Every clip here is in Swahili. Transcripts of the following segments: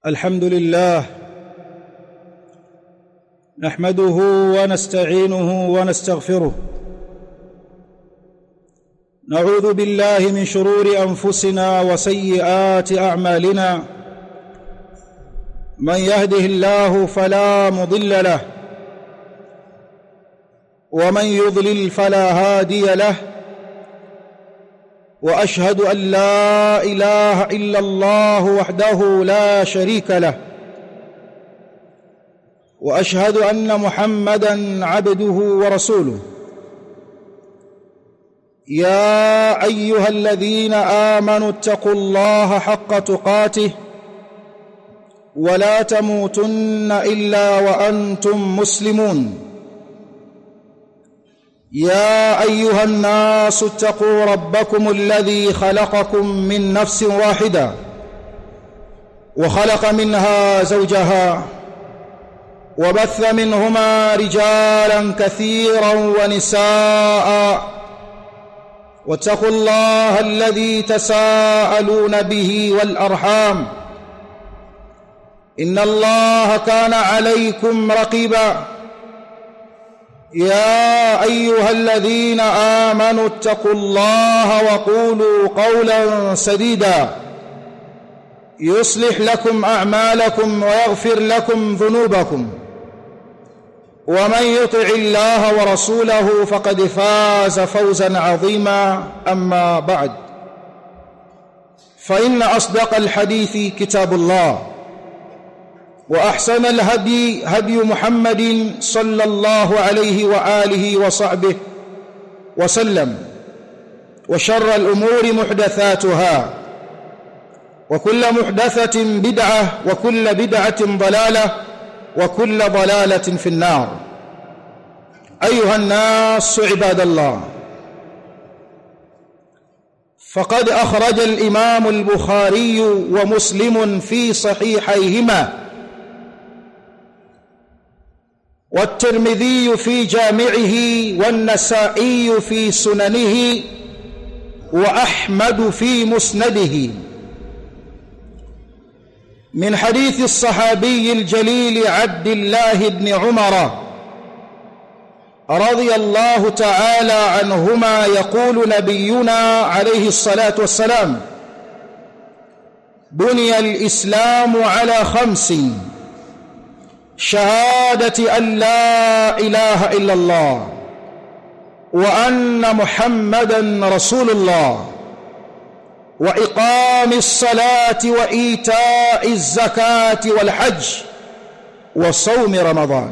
الحمد لله نحمده ونستعينه ونستغفره نعوذ بالله من شرور انفسنا وسيئات اعمالنا من يهده الله فلا مضل له ومن يضلل فلا هادي له واشهد ان لا اله الا الله وحده لا شريك له واشهد ان محمدا عبده ورسوله يا ايها الذين امنوا اتقوا الله حق تقاته ولا تموتن الا وانتم مسلمون يا ايها الناس اتقوا ربكم الذي خلقكم من نفس واحده وخلق منها زوجها وبث منهما رجالا كثيرا ونساء واتقوا الله الذي تساءلون به والارحام ان الله كان عليكم رقيبا يا ايها الذين امنوا اتقوا الله وقولوا قولا سديدا يصلح لكم اعمالكم ويغفر لكم ذنوبكم ومن يطع الله ورسوله فقد فاز فوزا عظيما اما بعد فان اصدق الحديث كتاب الله واحسن الهدي هدي محمد صلى الله عليه واله وصحبه وسلم وشر الامور محدثاتها وكل محدثه بدعه وكل بدعه ضلاله وكل ضلاله في النار ايها الناس عباد الله فقد اخرج الامام البخاري ومسلم في صحيحيهما والترمذي في جامعه والنسائي في سننه واحمد في مسنده من حديث الصحابي الجليل عبد الله بن عمر رضي الله تعالى عنهما يقول نبينا عليه الصلاه والسلام بني الاسلام على خمس شهاده ان لا اله الا الله وان محمدا رسول الله واقام الصلاه وايتاء الزكاه والحج وصوم رمضان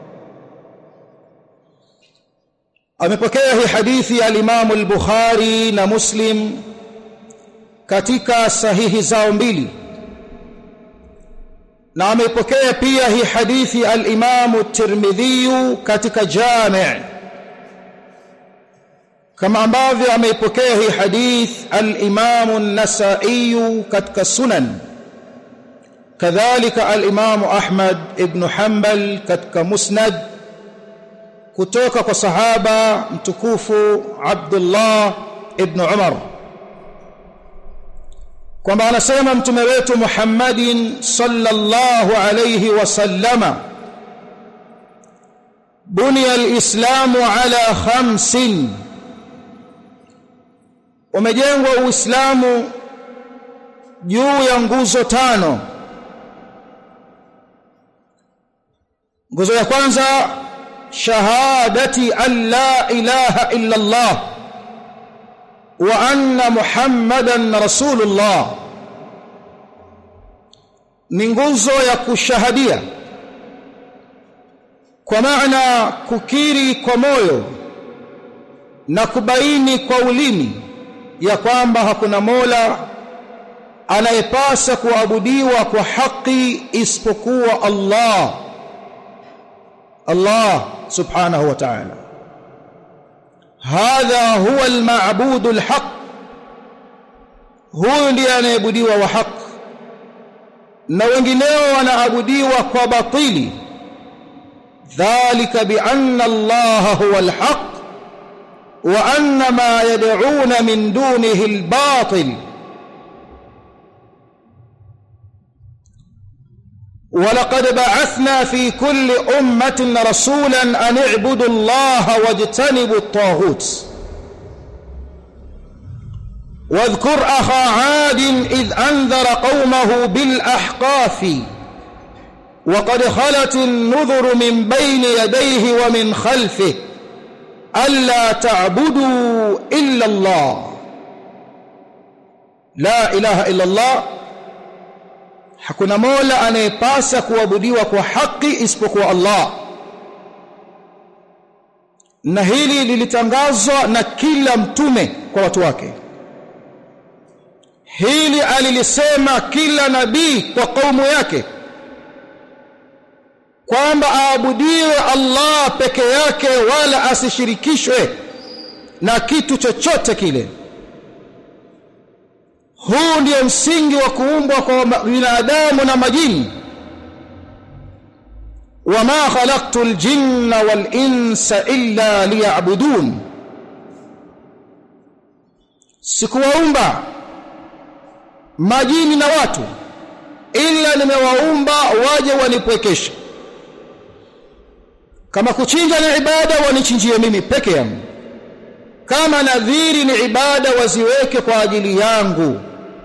amepokea hii hadithi ya Imam al-Bukhari na Muslim katika sahihi zao mbili na amepokea pia hii hadithi al-Imam at-Tirmidhi katika Jami' kama ambavyo ameipokea hii hadith al-Imam an-Nasa'i katika Sunan kadhalika al-Imam Ahmad ibn Hanbal katika Musnad kutoka kwa sahaba mtukufu Abdullah ibn Umar kwamba anasema mtume wetu Muhammadin sallallahu alayhi wasallama bunya alislamu ala khamsin umejengwa uislamu juu ya nguzo tano nguzo ya kwanza shahadati an la ilaha illa Allah wa anna muhammadan rasulullah ni nguzo ya kushahadia kwa maana kukiri kwa moyo na kubaini kwa ulimi ya kwamba hakuna mola anayepasa kuabudiwa kwa haki isipokuwa Allah Allah subhanahu wa ta'ala hadha huwa al-ma'budu al-haq huyu ndiye anayeabudiwa wa haq na wengineo wanaabudiwa kwa batili dhalika bi anna Allah huwa al-haq wa anna ma yad'una min dunihi al-batil ولقد بعثنا في كل أمة رسولا أن اعبدوا الله واجتنبوا الطاغوت واذكر أخا عاد إذ أنذر قومه بالأحقاف وقد خلت النذر من بين يديه ومن خلفه ألا تعبدوا إلا الله لا إله إلا الله hakuna mola anayepasa kuabudiwa kwa haki isipokuwa Allah na hili lilitangazwa na kila mtume kwa watu wake hili alilisema kila nabii kwa kaumu yake kwamba aabudiwe Allah peke yake wala asishirikishwe na kitu chochote kile huu ndio msingi wa kuumbwa kwa binadamu na majini wama khalaqtu aljinna wal insa illa liya'budun sikuwaumba majini na watu ila nimewaumba waje wanipwekeshe kama kuchinja ni ibada wanichinjie mimi peke yangu kama nadhiri ni ibada waziweke kwa ajili yangu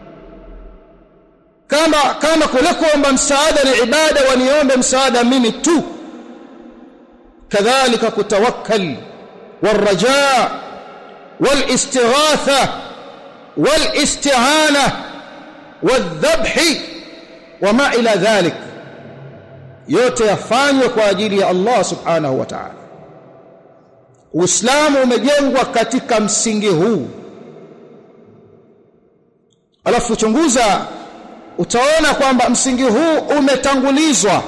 kama kama kule kuomba msaada ni ibada waniombe msaada mimi tu kadhalika kutawakkal والرجاء والاستغاثه والاستعانه والذبح وما الى ذلك yote yafanywe kwa ajili ya Allah subhanahu wa ta'ala Uislamu umejengwa katika msingi huu alafu chunguza utaona kwamba msingi huu umetangulizwa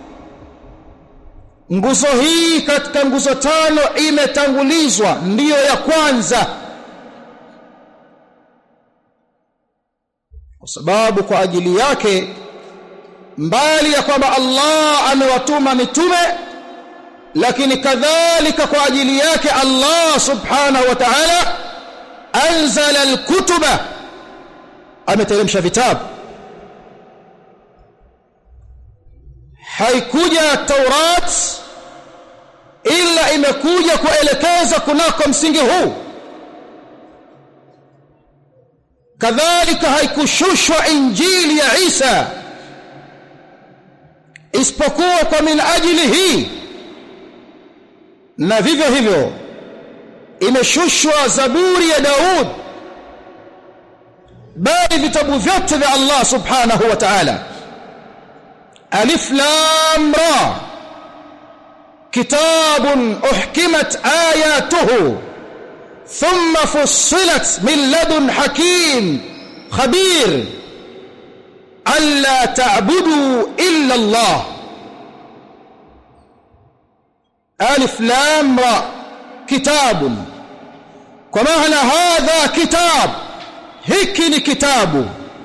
nguzo hii katika nguzo tano imetangulizwa ndiyo ya kwanza kwa sababu kwa ajili yake mbali ya kwamba Allah amewatuma mitume lakini kadhalika kwa ajili yake Allah subhanahu wa ta'ala anzala alkutuba ameteremsha vitabu haikuja Taurat ila imekuja kuelekeza kunako msingi huu kadhalika haikushushwa injili ya Isa isipokuwa kwa min ajili hii na vivyo hivyo imeshushwa zaburi ya Daud bali vitabu vyote vya Allah subhanahu wa ta'ala alif lam ra kitabun uhkimat ayatuhu thumma fussilat min ladun hakim khabir alla ta'budu illa Allah alif lam ra kitabun kwa maana hadha kitab hiki ni kitabu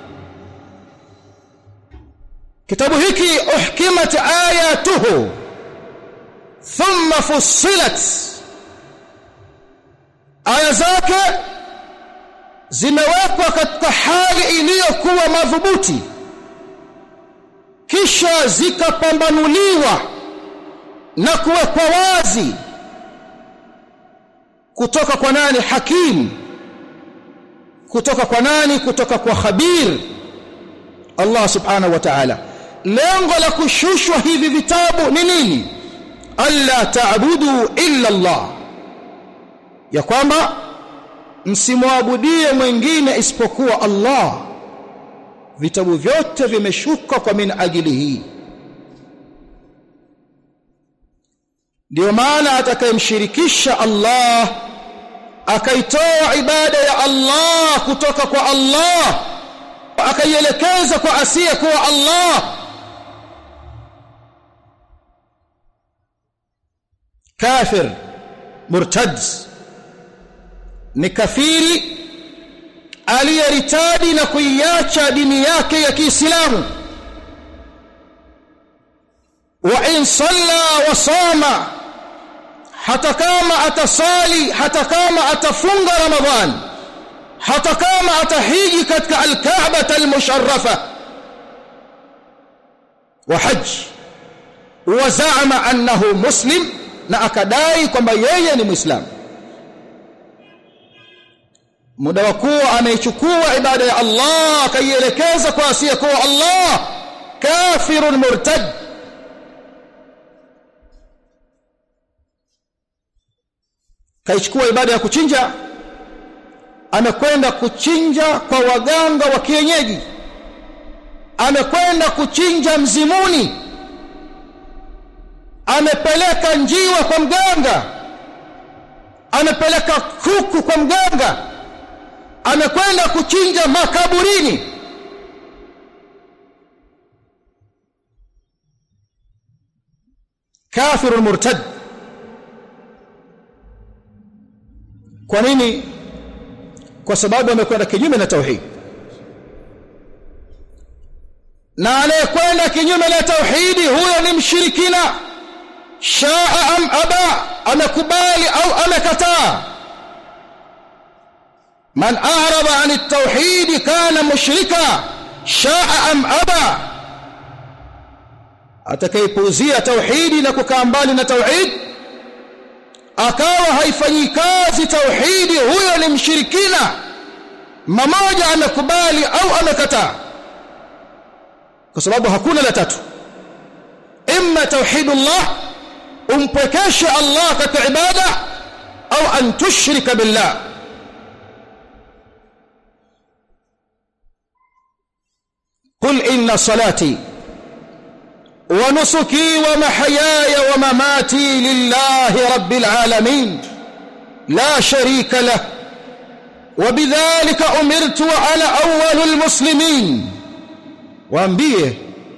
kitabu hiki uhkimat ayatuhu thumma fussilat aya zake zimewekwa katika hali iliyokuwa madhubuti kisha zikapambanuliwa na kuwekwa wazi kutoka kwa nani hakim kutoka kwa nani kutoka kwa khabir Allah subhanahu wa ta'ala lengo la kushushwa hivi vitabu ni nini alla ta'budu illa Allah ya kwamba msimwabudie mwingine isipokuwa Allah vitabu vyote vimeshuka kwa min ajili hii ndio maana atakayemshirikisha Allah akaitoa ibada ya Allah kutoka kwa Allah akaielekeza kwa asiye kuwa Allah kafir murtad ni kafiri aliyeritadi na kuiacha dini yake ya Kiislamu wa in salla wa sama hata kama atasali hata kama atafunga ramadhan hata kama atahiji katika al-Kaaba al-musharrafa wa hajj wa zaama annahu muslim na akadai kwamba yeye ni muislamu muda wa kuwa ameichukua ibada ya Allah akaielekeza kwa asiyekuwa Allah kafirun murtad kaichukua ibada ya kuchinja amekwenda kuchinja kwa waganga wa kienyeji amekwenda kuchinja mzimuni amepeleka njiwa kwa mganga amepeleka kuku kwa mganga amekwenda kuchinja makaburini kafirun murtad kwa nini kwa sababu amekwenda kinyume na tauhid na anayekwenda kinyume na tauhidi huyo ni mshirikina shaa am aba amekubali au amekataa man a'rada an at-tauhid kana mushrika shaa am aba atakayepuuzia tauhidi na kukaa mbali na tauhid akawa haifanyi kazi tauhidi huyo ni mshirikina mmoja amekubali au amekataa kwa sababu hakuna la tatu imma tauhidullah umpwekeshe Allah katika ibada au an tushrika billah قل إن صلاتي ونسكي ومحياي ومماتي لله رب العالمين لا شريك له وبذلك أمرت وأنا أول المسلمين waambie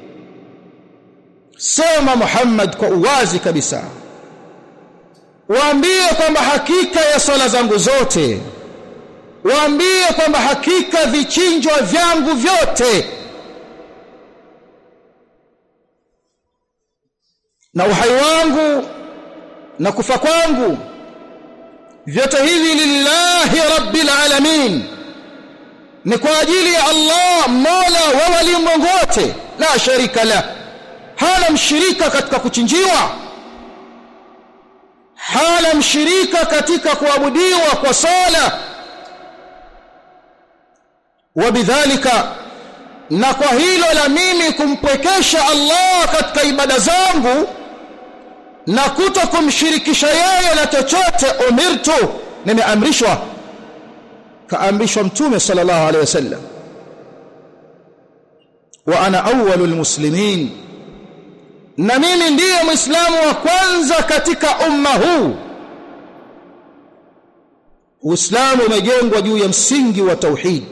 sema Muhammad kwa uwazi kabisa waambie kwamba hakika ya swala zangu zote waambie kwamba hakika vichinjwa vyangu vyote na uhai wangu na kufa kwangu vyote hivi lillahi rabbil alamin ni kwa ajili ya Allah mola wa walimwengu wote la sharika la hana mshirika katika kuchinjiwa hana mshirika katika kuabudiwa kwa sala wabidhalika na kwa hilo la mimi kumpwekesha Allah katika ibada zangu na kuto kumshirikisha yeye na chochote umirtu nimeamrishwa kaamrishwa mtume sallallahu alaihi wasallam wa ana awwalul muslimin na mimi ndiye muislamu wa kwanza katika umma huu Uislamu umejengwa juu ya msingi wa tauhid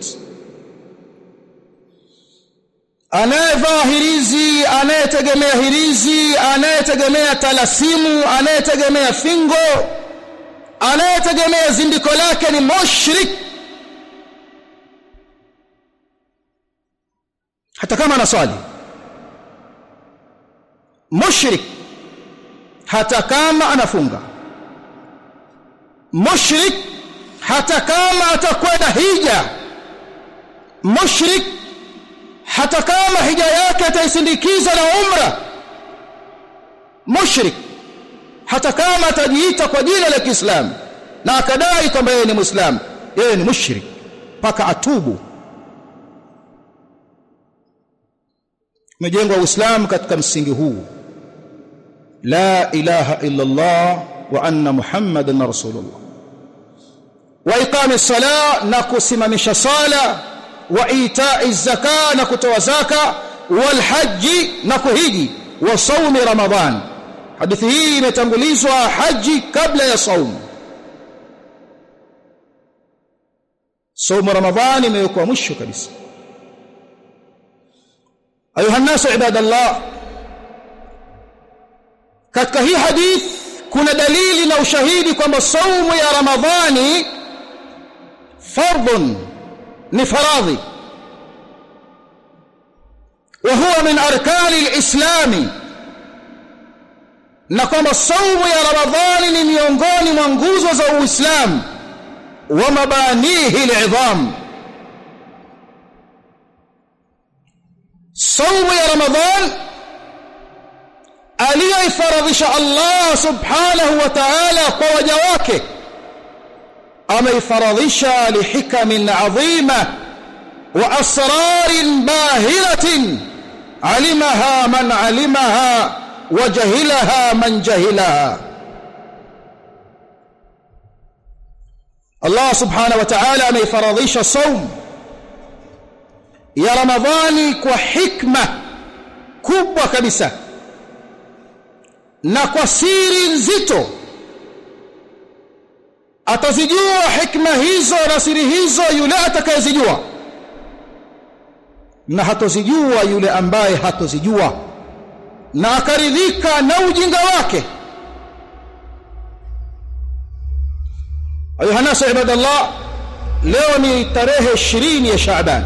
anayevaa hirizi anayetegemea hirizi anayetegemea talasimu anayetegemea fingo anayetegemea zindiko lake ni mushrik hata kama anaswali mushrik hata kama anafunga mushrik hata kama atakwenda hija mushrik hata kama hija yake ataisindikiza na umra mushrik hata kama atajiita kwa jina la Kiislamu na akadai kwamba yeye ni Muislamu yeye ni mushrik mpaka atubu umejengwa Uislamu katika msingi huu la ilaha illa Allah wa anna Muhammadan rasulullah wa iqami sala na kusimamisha sala wa itai zaka na kutoa zaka wal haji na kuhiji wa saumi ramadhan hadithi hii imetangulizwa haji kabla ya saumu saumu ramadhan imewekwa mwisho kabisa ayuha nasu ibadallah katika hii hadith kuna dalili na ushahidi kwamba saumu ya ramadhani fardun ni faradhi wa huwa min arkani alislami na kwamba saumu ya ramadhani ni miongoni mwa nguzo za uislamu wa mabanihi al'idham saumu ya ramadhan aliyoifaradhisha Allah subhanahu wa ta'ala kwa waja wake ameifaradhisha lihikamin adhima wa asrarin bahiratin alimaha man alimaha wa jahilaha man jahilaha Allah subhanahu wa ta'ala ameifaradhisha saum ya Ramadhani kwa hikma kubwa kabisa na kwa siri nzito atazijua hikma hizo na siri hizo yule atakayezijua na hatozijua yule ambaye hatozijua na akaridhika na ujinga wake ayuha nasu ibadallah leo ni tarehe 20 ya Shaaban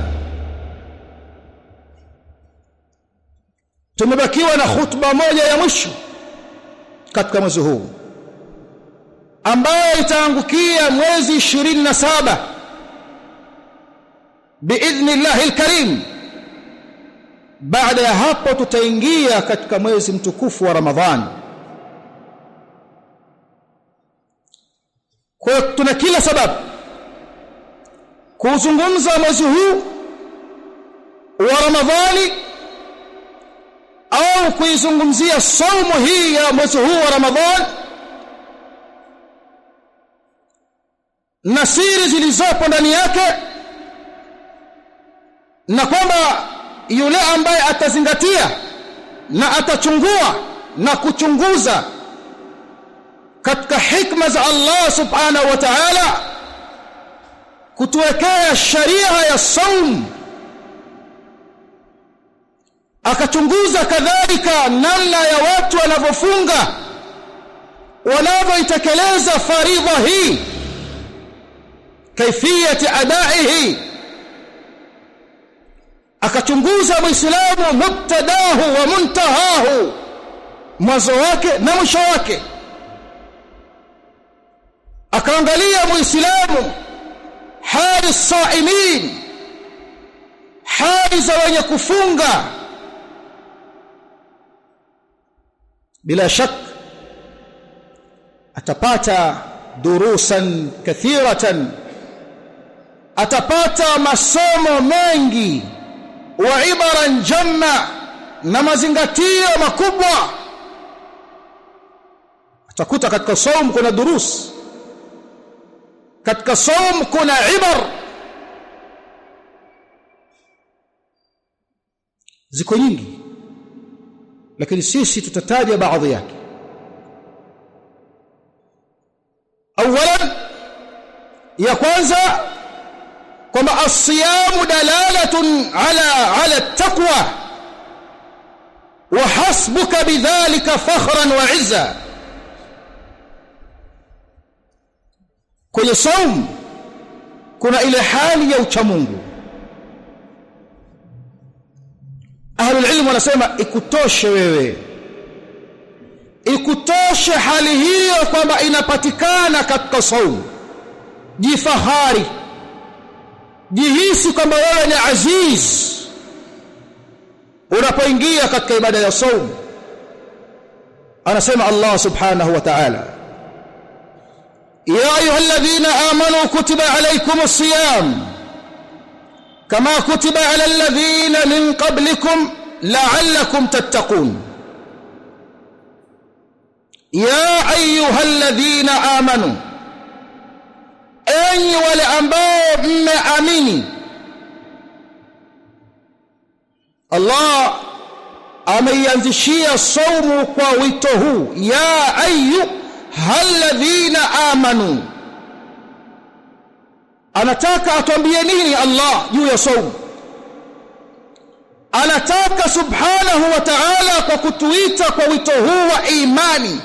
tumebakiwa na khutba moja ya mwisho katika mwezi huu ambayo itaangukia mwezi 27 biidhnillahi alkarim baada ya hapo tutaingia katika mwezi mtukufu wa Ramadhani kwa tuna kila sababu kuzungumza mwezi huu wa Ramadhani au kuizungumzia saumu hii ya mwezi huu wa Ramadhani na siri zilizopo ndani yake na kwamba yule ambaye atazingatia na atachungua na kuchunguza katika hikma za Allah subhanahu wa ta'ala kutuwekea sharia ya saum akachunguza kadhalika namna ya watu wanavyofunga wanavyoitekeleza faridha hii kaifiyati adaihi akachunguza muislamu mubtadahu wa muntahahu mwanzo wake na mwisho wake akaangalia muislamu hali saimin hali za wenye kufunga bila shak atapata durusan kathiratan atapata masomo mengi wa ibaran jamma na mazingatio makubwa atakuta katika saum kuna durus katika saum kuna ibar ziko nyingi lakini sisi tutataja baadhi yake awalan ya kwanza kwamba asiyamu dalalatun ala ala taqwa wa hasbuka bidhalika fakhran wa izza kwenye saum kuna ile hali ya uchamungu ahlul ilm wanasema ikutoshe wewe ikutoshe hali hiyo kwamba inapatikana katika saum jifahari jihisi kwamba wewe ni aziz unapoingia katika ibada ya saum anasema Allah subhanahu wa ta'ala ya ayyuhalladhina amanu kutiba alaykumus siyam kama kutiba ala alladhina min qablikum la'allakum tattaqun ya ayyuhalladhina amanu enyi wale ambao mmeamini Allah ameianzishia saumu kwa wito huu ya ayu halladhina amanu anataka atuambie nini Allah juu ya saumu anataka subhanahu wa ta'ala kwa kutuita kwa wito huu wa imani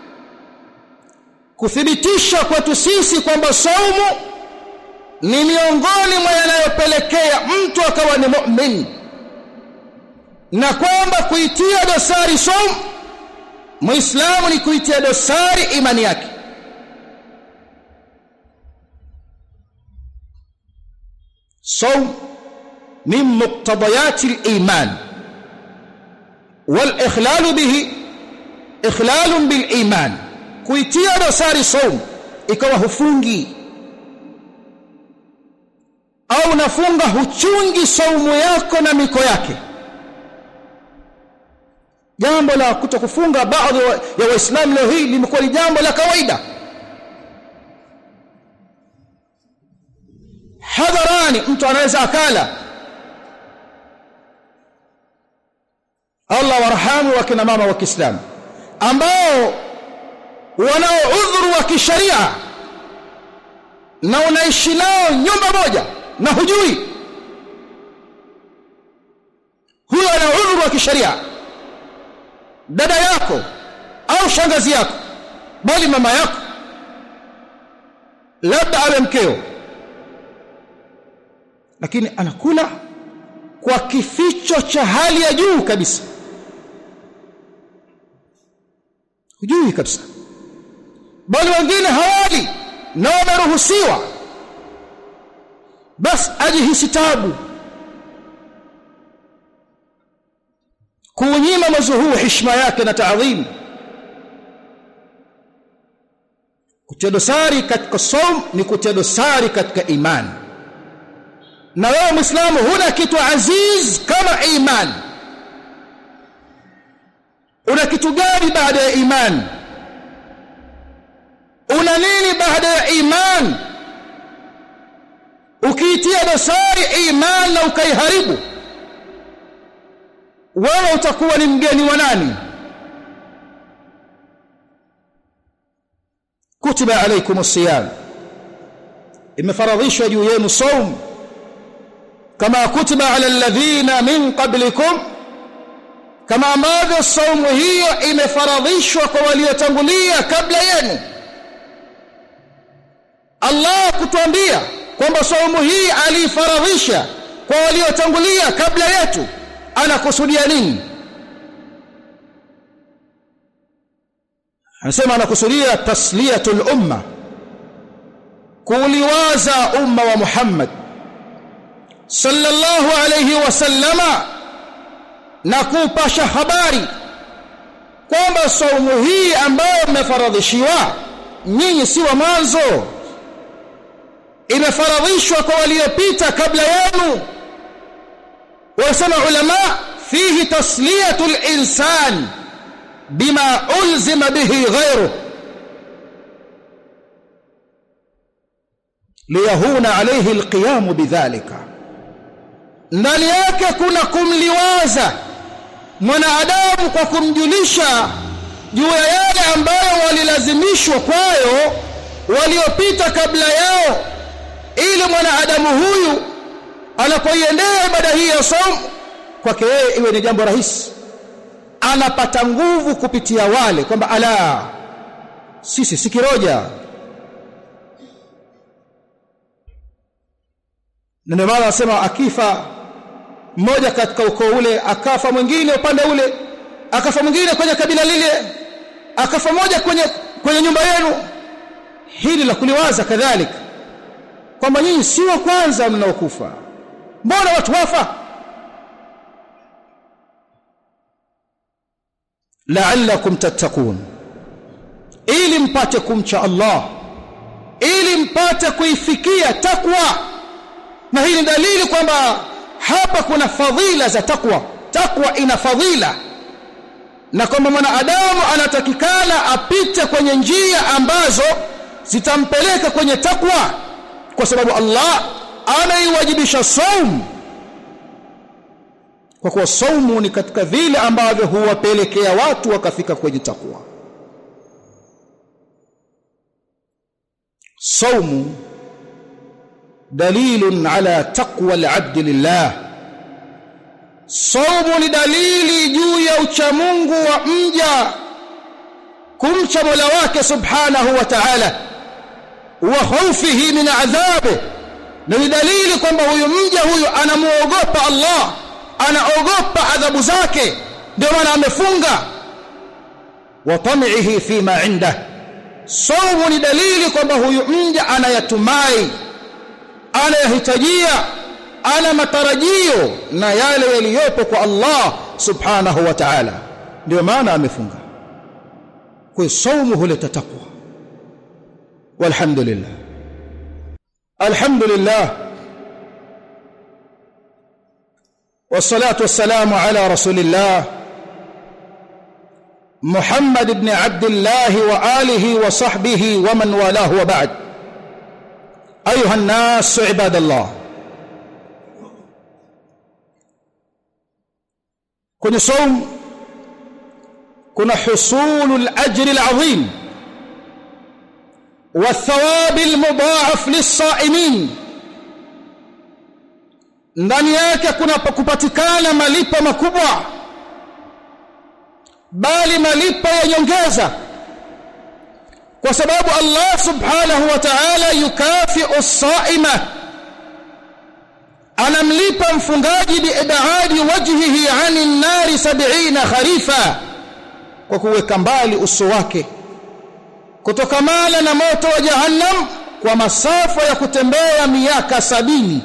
kuthibitisha kwetu sisi kwamba saumu ni miongoni mwa yanayopelekea mtu akawa ni mu'min na kwamba kuitia dosari saumu muislamu ni kuitia dosari imani yake صوم من مقتضيات الإيمان والإخلال به ikhlalun bil iman kuitia dosari saum ikawa hufungi au unafunga huchungi saumu yako na miko yake jambo la kutokufunga baadhi ya waislamu leo hii limekuwa ni jambo la kawaida hadharani mtu anaweza akala Allah warhamu wakina mama wa Kiislamu ambao wanao udhuru wa kisharia na unaishi nao nyumba moja na hujui huyo ana udhuru wa kisharia dada yako au shangazi yako bali mama yako labda awe mkeo lakini anakula kwa kificho cha hali ya juu kabisa hujui kabisa bali wengine hawali na wameruhusiwa basi ajihisi tabu kuunyima mwezi huu heshima yake na taadhimu kutia dosari katika saum ni kutia dosari katika imani na wewe muislamu huna kitu aziz kama imani una kitu gani baada ya imani una nini baada ya imani ukiitia dosari imani na ukaiharibu wewe utakuwa ni mgeni wa nani kutiba alaykum as-siyam imefaradhishwa juu yenu saum kama kutiba ala alladhina min qablikum kama ambavyo saumu hiyo imefaradhishwa kwa waliotangulia kabla yenu Allah kutuambia kwamba saumu hii alifaradhisha kwa waliotangulia kabla yetu anakusudia nini anasema anakusudia tasliyatul umma kuliwaza umma wa Muhammad sallallahu alayhi wasallama na kupasha habari kwamba saumu hii ambayo mmefaradhishiwa nyinyi si wa mwanzo imefaradhishwa kwa waliopita kabla yenu wasema ulama fihi tasliyatul insan bima ulzima bihi ghayruhu liyahuna alayhi alqiyam bidhalika ndani yake kuna kumliwaza mwanadamu kwa kumjulisha juu ya yale ambayo walilazimishwa kwayo waliopita kabla yao ili mwanadamu huyu anapoiendea ibada hii ya saum kwake yeye iwe ni jambo rahisi anapata nguvu kupitia wale kwamba ala sisi si kiroja ndio maana anasema akifa mmoja katika ukoo ule akafa mwingine upande ule akafa mwingine kwenye kabila lile akafa moja kwenye kwenye nyumba yenu hili la kuliwaza kadhalika kwamba nyinyi si wa kwanza mnaokufa mbona watu wafa la'allakum tattaqun ili mpate kumcha Allah ili mpate kuifikia takwa na hii ni dalili kwamba hapa kuna fadhila za takwa takwa ina fadhila na kwamba mwanadamu anatakikana apite kwenye njia ambazo zitampeleka kwenye takwa kwa sababu Allah ameiwajibisha saum kwa kuwa saumu ni katika vile ambavyo huwapelekea watu wakafika kwenye takwa saumu dalilun ala taqwa al-abd lillah saumu ni dalili juu ya uchamungu wa mja kumcha Mola wake subhanahu wa ta'ala wa khawfihi min adhabi na ni dalili kwamba huyu mja huyu anamuogopa Allah anaogopa adhabu zake ndio maana amefunga wa tam'ihi fima indah saumu ni dalili kwamba huyu mja anayatumai anayahitajia ana matarajio na yale yaliyopo kwa Allah subhanahu wa ta'ala ndio maana amefunga kwa saumu huleta takwa walhamdulillah alhamdulillah والصلاه والسلام على رسول الله محمد بن عبد الله واله وصحبه ومن والاه وبعد ايها الناس عباد الله kwenye saum kuna husulu al-ajri al-azim والثواب المضاعف للصائمين ndani yake kuna kupatikana malipo makubwa bali malipo ya nyongeza kwa sababu Allah subhanahu wa ta'ala yukafi'u as-sa'ima anamlipa mfungaji biibadi wajhihi 'ani an-nari 70 kharifa kwa kuweka mbali uso wake kutokamana na moto wa jahannam kwa masafa ya kutembea miaka sabini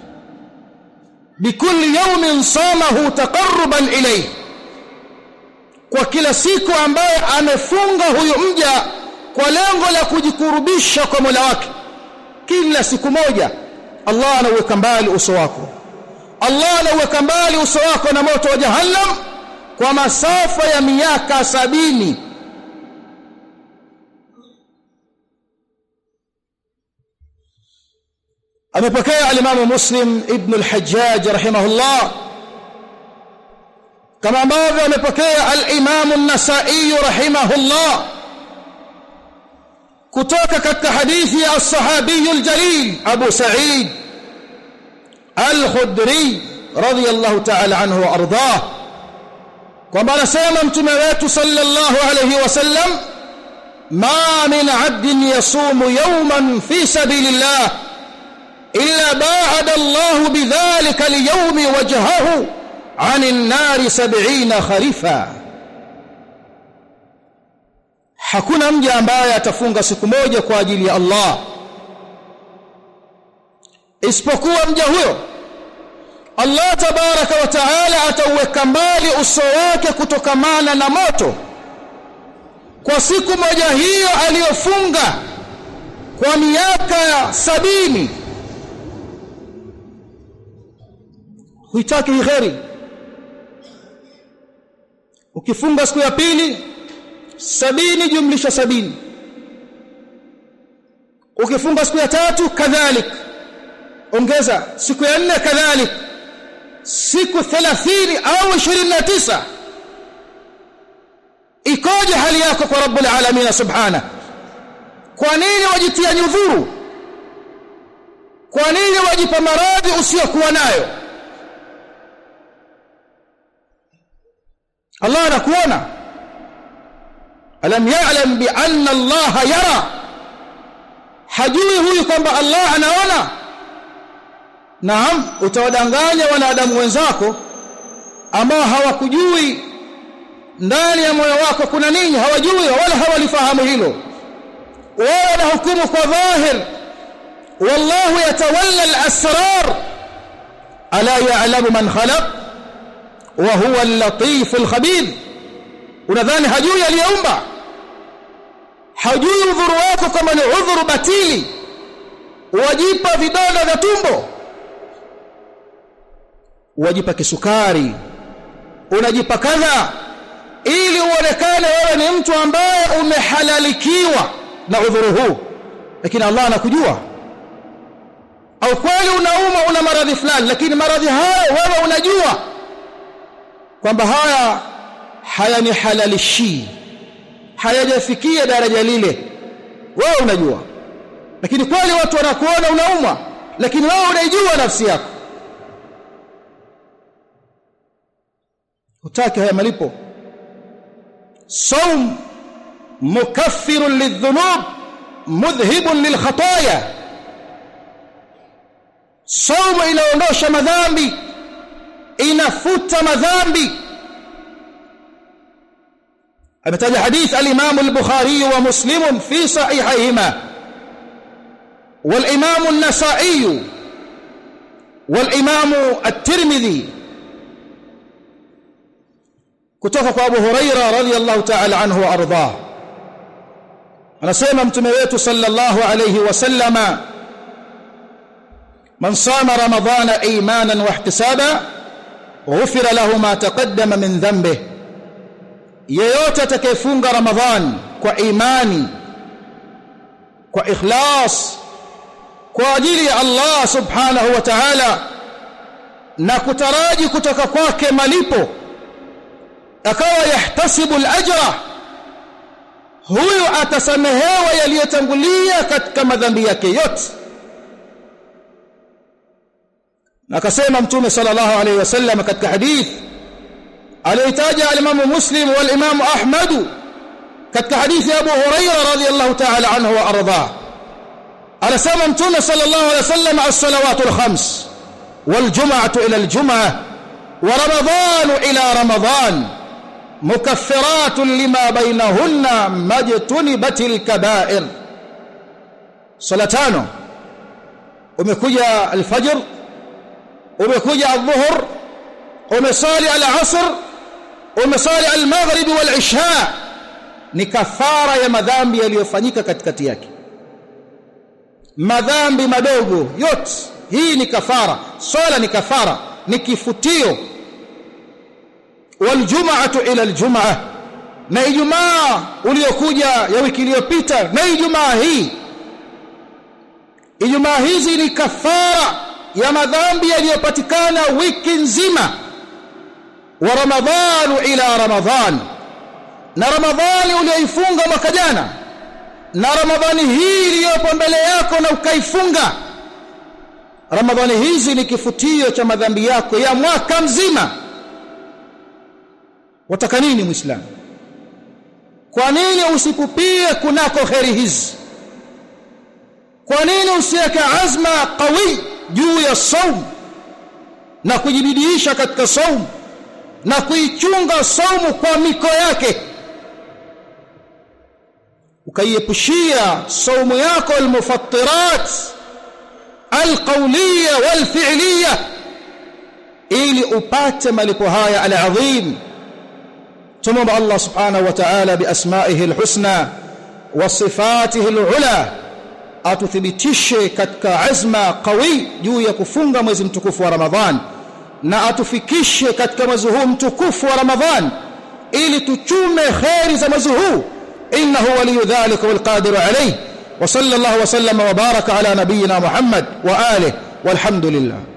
bikulli yawmin samahu taqarruban ilayhi kwa kila siku ambaye amefunga huyo mja kwa lengo la kujikurubisha kwa Mola wake kila siku moja Allah anaweka mbali uso wako Allah anaweka mbali uso wako na moto wa jahannam kwa masafa ya miaka sabini amepokea alimamu muslim ibn al-hajjaj rahimahullah kama ambavyo amepokea al-imamu an-nasa'i rahimahullah kutoka katika hadithi ya as-sahabi al-jalil abu sa'id al-khudri radiyallahu ta'ala anhu wa ardah kwamba anasema mtume wetu sallallahu alayhi wasallam ma min 'abdin yasumu yawman fi sabilillah إلا باعد الله بذلك اليوم وجهه عن النار سبعين خريفا hakuna mja ambaye atafunga siku moja kwa ajili ya Allah isipokuwa mja huyo Allah tabaraka wa taala atauweka mbali uso wake kutokamana na moto kwa siku moja hiyo aliyofunga kwa miaka sabini huitaki kheri ukifunga siku ya pili sabini jumlisha sabini ukifunga siku ya tatu kadhalik ongeza siku ya nne kadhalik siku 30 au 29 ikoje hali yako kwa rabbul alamin subhana kwa nini wajitia nyudhuru kwa nini wajipa maradhi usiyokuwa nayo Allah anakuona alam ya'lam bi anna Allah yara hajui huyu kwamba Allah anaona naam utawadanganya wanadamu wenzako ambao hawakujui ndani ya moyo wako kuna nini hawajui wala hawalifahamu hilo wao na hukumu kwa dhahir wallahu yatawalla al-asrar ala ya'lamu man khalaq wa huwa al-latif al-khabir unadhani hajui aliyeumba hajui udhuru wako kama ni udhuru batili wajipa vidonda vya tumbo wajipa kisukari unajipa kadha ili uonekane wewe ni mtu ambaye umehalalikiwa na udhuru huu lakini Allah anakujua au kweli unauma una maradhi fulani lakini maradhi hayo wewe unajua kwamba haya hayanihalalishi hayajafikia daraja lile wewe unajua lakini kweli watu wanakuona unaumwa lakini wewe unaijua nafsi yako utaki haya malipo saum mukaffirun lidhunub mudhhibun lilkhataya saumu inaondosha madhambi inafuta madhambi ametaja hadith al-Imam al-Bukhari wa Muslim fi sahihayhima wal-Imam an-Nasa'i wal-Imam at-Tirmidhi kutoka kwa Abu Huraira radhiyallahu ta'ala anhu wa ardhah anasema mtume wetu sallallahu alayhi wasallama man sama ramadhana imanan wa ihtisaba ghufira lahu ma taqaddama min dhanbihi yeyote atakayefunga ramadhan kwa imani kwa ikhlas kwa ajili ya Allah subhanahu wa ta'ala na kutaraji kutoka kwake malipo akawa yahtasibu al-ajra huyu atasamehewa yaliyotangulia katika madhambi yake yote akasema mtume sallallahu alayhi wasallam katika hadith aliyotaja al-Imam Muslim wal Imam Ahmad katika hadithi Abu Hurairah radhiyallahu ta'ala anhu wa ardhah anasema mtume sallallahu alayhi wasallam as-salawatu al-khams wal jum'atu ila al-jum'ah wa ramadan ila ramadan mukaffiratun lima bainahunna majtunibatil kaba'ir salatano umekuja al-fajr umekuja adh-dhuhr umesali al-asr umesali al-maghrib wal-isha ni kafara ya madhambi yaliyofanyika katikati yake madhambi madogo yote hii ni kafara swala ni kafara ni kifutio waljum'atu ila aljum'ah na ijumaa uliokuja ya wiki iliyopita na ijumaa hii ijumaa hizi ni kafara ya madhambi yaliyopatikana wiki nzima wa ramadhanu ila ramadhan na ramadhani uliyoifunga mwaka jana na ramadhani hii iliyopo mbele yako na ukaifunga ramadhani hizi ni kifutio cha madhambi yako ya mwaka mzima wataka nini muislamu kwa nini usipupie kunako kheri hizi kwa nini usiweke azma qawi juu ya saum na kujibidiisha katika saum na kuichunga saumu kwa miko yake ukaiepushia saumu yako almufattirat alqawliya walfi'liya ili upate malipo haya alazim tumomba Allah subhanahu wa ta'ala biasma'ihi alhusna wa sifatihi alula atuthibitishe katika azma qawi juu ya kufunga mwezi mtukufu wa Ramadhan na atufikishe katika mwezi huu mtukufu wa Ramadhan ili tuchume khairi za mwezi huu innahu waliyu dhalika walqadiru alayhi wa sallallahu wa sallama wa baraka ala nabiyyina Muhammad wa alihi walhamdulillah